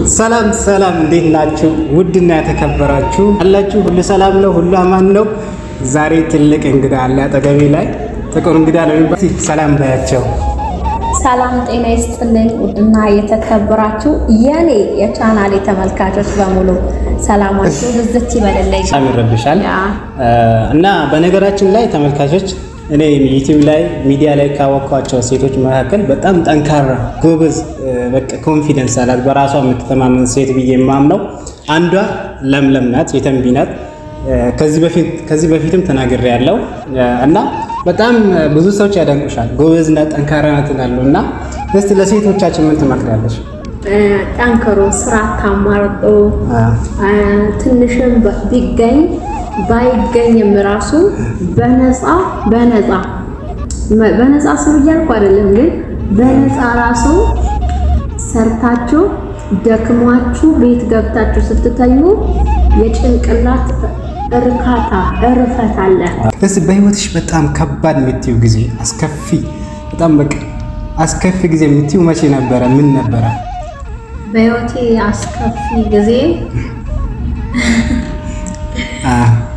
ሰላም ሰላም፣ እንዴት ናችሁ? ውድና የተከበራችሁ አላችሁ ሁሉ ሰላም ነው፣ ሁሉ አማን ነው። ዛሬ ትልቅ እንግዳ አለ አጠገቤ ላይ ጥቁር እንግዳ ነው የሚባል ሰላም ባያቸው። ሰላም ጤና ይስጥልኝ። ውድና የተከበራችሁ የኔ የቻናሌ ተመልካቾች በሙሉ ሰላማችሁ ብዝት ይበልልኝ። በጣም ይረብሻል ያ። እና በነገራችን ላይ ተመልካቾች እኔ ዩቲዩብ ላይ ሚዲያ ላይ ካወቅኳቸው ሴቶች መካከል በጣም ጠንካራ ጎበዝ፣ በቃ ኮንፊደንስ አላት በራሷ የምትተማመን ሴት ብዬ የማምነው አንዷ ለምለም ናት፣ የተንቢ ናት። ከዚህ በፊት ከዚህ በፊትም ተናግሬ ያለው እና በጣም ብዙ ሰዎች ያደንቁሻል። ጎበዝ ናት፣ ጠንካራ ናት ይላሉ። እና እስቲ ለሴቶቻችን ምን ትመክሪያለሽ? ጠንክሮ ስራ ታማርጦ ትንሽም ቢገኝ ባይገኝም ራሱ በነፃ በነፃ በነፃ ስሩ እያልኩ አይደለም፣ ግን በነፃ ራሱ ሰርታችሁ ደክሟችሁ ቤት ገብታችሁ ስትተኙ የጭንቅላት እርካታ እርፈት አለ። እስቲ በህይወትሽ በጣም ከባድ የምትይው ጊዜ አስከፊ፣ በጣም በቃ አስከፊ ጊዜ የምትይው መቼ ነበረ? ምን ነበረ? በህይወቴ አስከፊ ጊዜ አ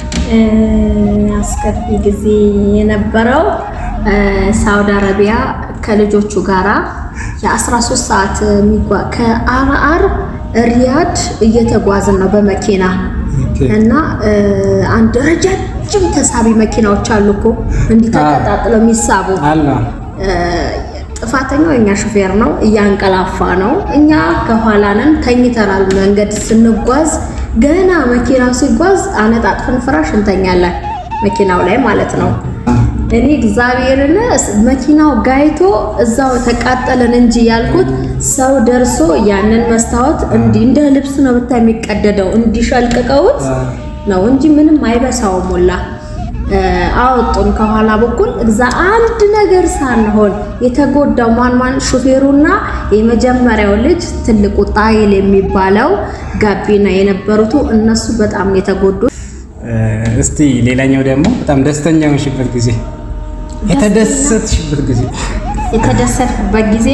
አስከፊ ጊዜ የነበረው ሳውዲ አረቢያ ከልጆቹ ጋራ የ13 ሰዓት የሚጓ- ከአርአር ሪያድ እየተጓዝን ነው በመኪና ኦኬ። እና አንድ ረጃጅም ተሳቢ መኪናዎች አሉ እኮ እንዲህ ተቀጣጥለው የሚሳቡ አላ ጥፋተኛው የኛ ሹፌር ነው። እያንቀላፋ ነው። እኛ ከኋላ ነን፣ ተኝተናል። መንገድ ስንጓዝ ገና መኪናው ሲጓዝ አነጣጥፈን ፍራሽ እንተኛለን፣ መኪናው ላይ ማለት ነው። እኔ እግዚአብሔርን መኪናው ጋይቶ እዛው ተቃጠለን እንጂ ያልኩት ሰው ደርሶ ያንን መስታወት እንዲህ እንደ ልብስ ነው ብታይ የሚቀደደው እንዲሸልቅቀውት ነው እንጂ ምንም አይበሳውም ሁላ አወጡን ከኋላ በኩል እዛ አንድ ነገር ሳንሆን የተጎዳው ማን ማን ሹፌሩና የመጀመሪያው ልጅ ትልቁ ጣይል የሚባለው ጋቢና የነበሩት እነሱ በጣም ነው የተጎዱት። እስቲ ሌላኛው ደግሞ በጣም ደስተኛ የሆንሽበት ጊዜ የተደሰትሽበት ጊዜ የተደሰትኩበት ጊዜ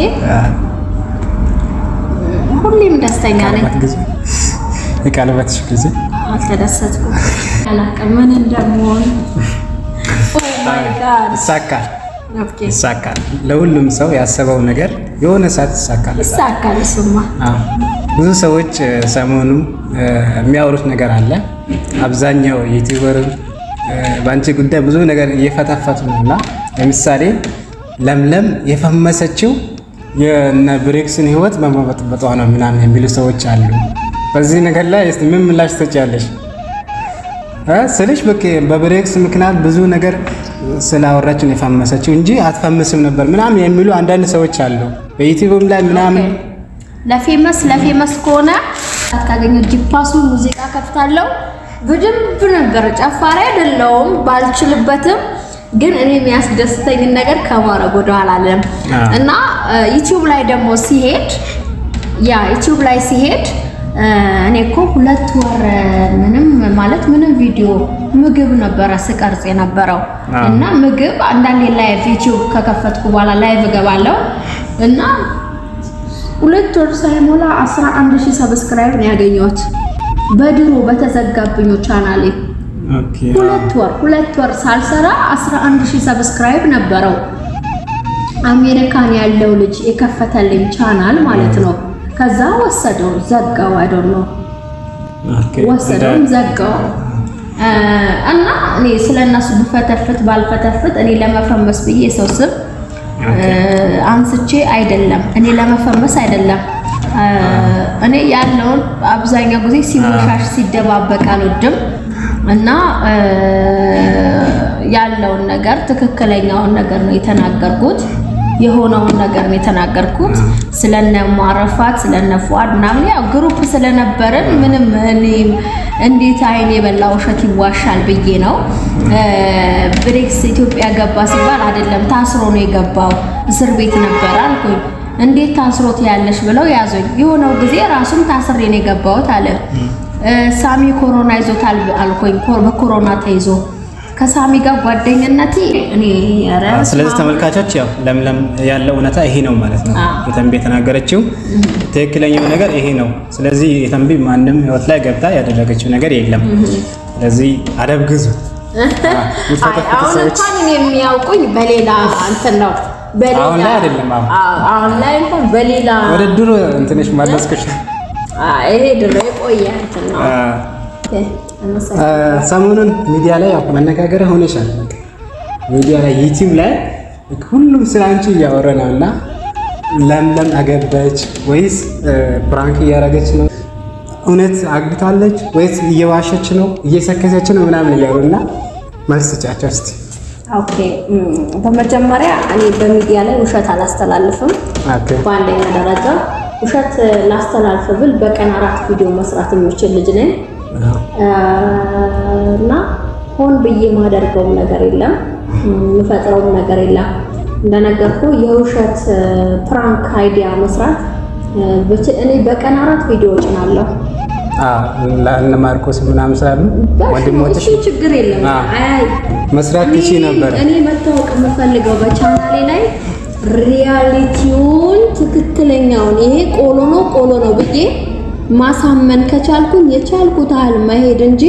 ሁሌም ደስተኛ ነኝ። የቀለበት ጊዜ የቀለበትሽ ጊዜ አልተደሰትኩም። አላውቅም ምን እንደምሆን። ኦ ማይ ጋድ ይሳካል ኦኬ ይሳካል። ለሁሉም ሰው ያሰበው ነገር የሆነ ሰዓት ይሳካል። ይሳካል። እሱማ አዎ። ብዙ ሰዎች እ፣ ሰሞኑ እ፣ የሚያወሩት ነገር አለ። አብዛኛው ዩቲዩበር እ፣ በአንቺ ጉዳይ ብዙ ነገር እየፈተፈቱ ነው እና ለምሳሌ ለምለም የፈመሰችው የነ ብሬክስን ህይወት በመበጥበጧ ነው ምናምን የሚሉ ሰዎች አሉ። በዚህ ነገር ላይ እስቲ ምን ምላሽ ትሰጪያለሽ? እ፣ ስልሽ በቃ በብሬክስ ምክንያት ብዙ ነገር ስላወራች ነው የፈመሰችው እንጂ አትፈምስም ነበር ምናምን የሚሉ አንዳንድ ሰዎች አሉ። በዩቲዩብም ላይ ምናምን ለፌመስ ለፌመስ ከሆነ ካገኘው ጂፓሱ ሙዚቃ ከፍታለሁ። በደንብ ነበር። ጨፋሪ አይደለሁም ባልችልበትም፣ ግን እኔ የሚያስደስተኝን ነገር ከማድረግ ወደኋላ አለም አዎ። እና ዩቲዩብ ላይ ደግሞ ሲሄድ ያ ዩቲዩብ ላይ ሲሄድ እኔ እኮ ሁለት ወር ምንም ማለት ምንም ቪዲዮ ምግብ ነበረ ስቀርጽ የነበረው አዎ። እና ምግብ አንዳንዴ ላይቭ ዩቲዩብ ከከፈትኩ በኋላ ላይቭ እገባለሁ እና ሁለት ወር ሳይሞላ 11 ሺህ ሰብስክራይብ ነው ያገኘሁት በድሮ በተዘጋብኝ ቻናሌ። ኦኬ ሁለት ወር ሁለት ወር ሳልሰራ 11 ሺህ ሰብስክራይብ ነበረው። አሜሪካን ያለው ልጅ የከፈተልኝ ቻናል ማለት ነው። ከዛ ወሰደው ዘጋው። አይዶን ነው ኦኬ ወሰደውም ዘጋው። እ፣ እና እኔ ስለነሱ ብፈተፍት ባልፈተፍት እኔ ለመፈመስ ብዬ የሰው ስም እ፣ አንስቼ አይደለም እኔ ለመፈመስ አይደለም እ፣ እኔ ያለውን አብዛኛው ጊዜ ሲወሻሽ ሲደባበቅ አልወድም እና እ፣ ያለውን ነገር ትክክለኛውን ነገር ነው የተናገርኩት የሆነውን ነገር ነው የተናገርኩት። ስለነ ማረፋት ስለነ ፉአድ ምናምን ያው ግሩፕ ስለነበረን ምንም እኔም እንዴት አይን የበላ ውሸት ይዋሻል ብዬ ነው። እ፣ ብሬክስ ኢትዮጵያ ገባ ሲባል አይደለም ታስሮ ነው የገባው እስር ቤት ነበር አልኩኝ። እንዴት ታስሮት ያለሽ ብለው ያዙኝ። የሆነው ጊዜ ራሱም ታስሬ ነው የገባሁት አለ። እ፣ ሳሚ ኮሮና ይዞታል አልኩኝ። ኮ- በኮሮና ተይዞ ከሳሚ ጋር ጓደኝነቴ እኔ ኧረ ስለዚህ ተመልካቾች ያው ለምለም ያለው እውነታ ይሄ ነው ማለት ነው። አዎ። የተንቢ የተናገረችው ትክክለኛው ነገር ይሄ ነው። ስለዚህ የተንቢ ማንም ህይወት ላይ ገብታ ያደረገችው ነገር የለም። ስለዚህ አደብ ግዙ። አይ፣ አሁን እንኳን እኔ የሚያውቁኝ በሌላ እንትን ነው በሌላ አሁን ላይ አይደለም፣ አሁን። አዎ፣ አሁን ላይ እንኳን በሌላ ወደ ድሮ እንትንሽ ማለስከሽ አይ፣ ይሄ ድሮ የቆየ እንትን ነው። ኦኬ፣ አመሰግናለሁ። ሰሞኑን ሚዲያ ላይ ያው መነጋገሪያ ሆነሻል። ሚዲያ ላይ ዩቲዩብ ላይ ሁሉም ስለ አንቺ እያወረ ነው እና ለምለም አገባች ወይስ ፕራንክ እያደረገች ነው? እውነት አግብታለች ወይስ እየዋሸች ነው እየሰከሰች ነው ምናምን እያሉ እና መልስ ስጫቸው እስኪ። ኦኬ እም፣ በመጀመሪያ እኔ በሚዲያ ላይ ውሸት አላስተላልፍም። ኦኬ በአንደኛ ደረጃ ውሸት ላስተላልፍ ብል በቀን አራት ቪዲዮ መስራት የምችል ልጅ ነኝ እና ሆን ብዬ ማደርገውም ነገር የለም የምፈጥረውም ነገር የለም። እንደነገርኩ የውሸት ፕራንክ አይዲያ መስራት ብችል እኔ በቀን አራት ቪዲዮ እጭናለሁ። ለእነ ማርቆስ ምናምን ስላሉ ወንድሞችሽ እሱ ችግር የለም። አዎ። አይ መስራት እኔ- ትቺ ነበረ። እኔ መታወቅ የምፈልገው በቻናሌ ላይ ሪያሊቲውን ትክክለኛውን ይሄ ቆሎ ነው ቆሎ ነው ብዬ ማሳመን ከቻልኩኝ የቻልኩት ያህል መሄድ እንጂ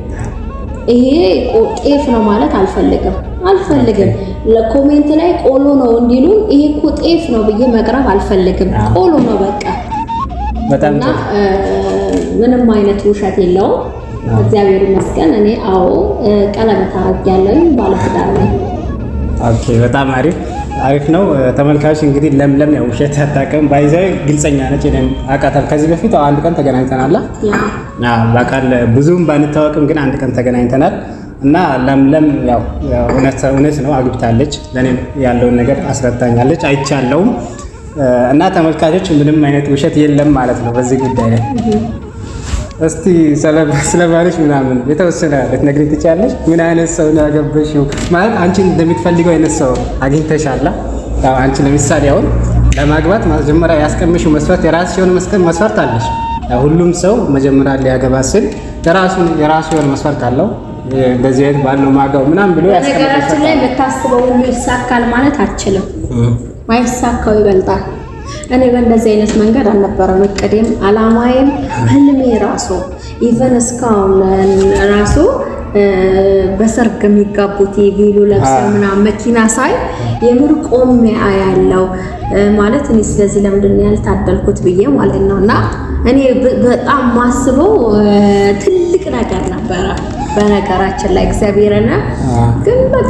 ይሄ ቆ- ጤፍ ነው ማለት አልፈልግም አልፈልግም። ለኮሜንት ላይ ቆሎ ነው እንዲሉ ይሄ እኮ ጤፍ ነው ብዬ መቅረብ አልፈልግም። አዎ። ቆሎ ነው በቃ በጣም እና ጥሩ። እ፣ ምንም አይነት ውሸት የለውም። እግዚአብሔር ይመስገን። እኔ አዎ እ፣ ቀለበት አድርጌያለሁ፣ ባለትዳር ነኝ። ኦኬ በጣም አሪፍ አሪፍ ነው። ተመልካች እንግዲህ ለምለም ያው ውሸት አታውቅም፣ ባይዛዊ ግልጸኛ ነች። እኔም አውቃታለሁ። ከዚህ በፊት አዎ አንድ ቀን ተገናኝተናል። ያ አዎ በቃል ብዙም ባንታወቅም ግን አንድ ቀን ተገናኝተናል እና ለምለም ያው ያው እውነት እውነት ነው አግብታለች። ለእኔም ያለውን ነገር አስረዳኛለች፣ አይቻለውም እና ተመልካቾች ምንም አይነት ውሸት የለም ማለት ነው በዚህ ጉዳይ ላይ። እስቲ ስለ ስለ ባልሽ ምናምን የተወሰነ ልትነግሪኝ ትችያለሽ? ምን አይነት ሰው ነው ያገበሽው? ማለት አንቺ እንደምትፈልገው አይነት ሰው አግኝተሻላ? ያው አንቺ ለምሳሌ አሁን ለማግባት መጀመሪያ ያስቀምሽው መስፈርት የራስሽ የሆነ መስቀል መስፈርት አለሽ። ያው ሁሉም ሰው መጀመሪያ ሊያገባ ስል የራሱን የራሱ የሆነ መስፈርት አለው። እንደዚህ አይነት ባለው ማጋው ምናምን ብሎ በነገራችን ላይ የምታስበው ሁሉ ይሳካል ማለት አትችልም። ማይሳካው ይበልጣል። እኔ በእንደዚህ አይነት መንገድ አልነበረም እቅዴም አላማዬም ህልሜ ራሱ ኢቨን እስካሁን ራሱ እ፣ በሰርግ የሚጋቡት የቬሎ ለብሰው አዎ። ምናምን መኪና ሳይ የምር ቆሜ አያለው እ፣ ማለት እኔ ስለዚህ ለምንድን ነው ያልታደልኩት ብዬ ማለት ነው። እና እኔ በ- በጣም ማስበው እ፣ ትልቅ ነገር ነበረ በነገራችን ላይ እግዚአብሔርን አዎ። ግን በቃ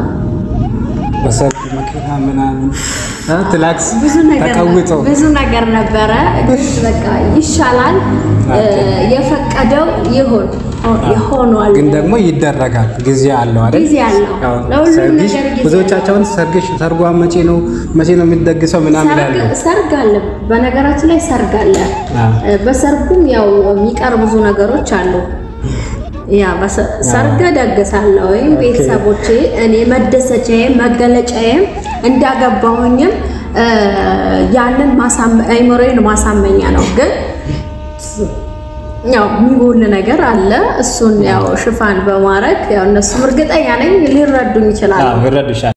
በሰርግ መኪና ምናምን አ ትላክስ ብዙ ነገር ተቀውጦ ብዙ ነገር ነበረ። ግን በቃ ይሻላል እ፣ የፈቀደው ይሁን ይሆኗል። ግን ደግሞ ይደረጋል። ጊዜ አለው አይደል? ጊዜ አለው። ያው ለሁሉም ሰርግሽ ነገር ጊዜ ብዙዎቻቸውን ሰርግሽ ሰርጓ መቼ ነው መቼ ነው የሚደግሰው ምናምን ሰርግ ይላሉ። ሰርግ አለ። በነገራችን ላይ ሰርግ አለ። አዎ። እ፣ በሰርጉም ያው የሚቀር ብዙ ነገሮች አሉ። ያ በሰ- ሰርግ ደግሳለሁ ወይም ኦኬ። ቤተሰቦቼ እኔ መደሰቻዬም መገለጫዬም እንዳገባሁኝም እ፣ ያንን ማሳመ- አይምሮዬን ማሳመኛ ነው ግን ያው የሚጎል ነገር አለ። እሱን ያው ሽፋን በማድረግ ያው እነሱም እርግጠኛ ነኝ ሊረዱኝ ይችላሉ። አዎ ይረዱሻል።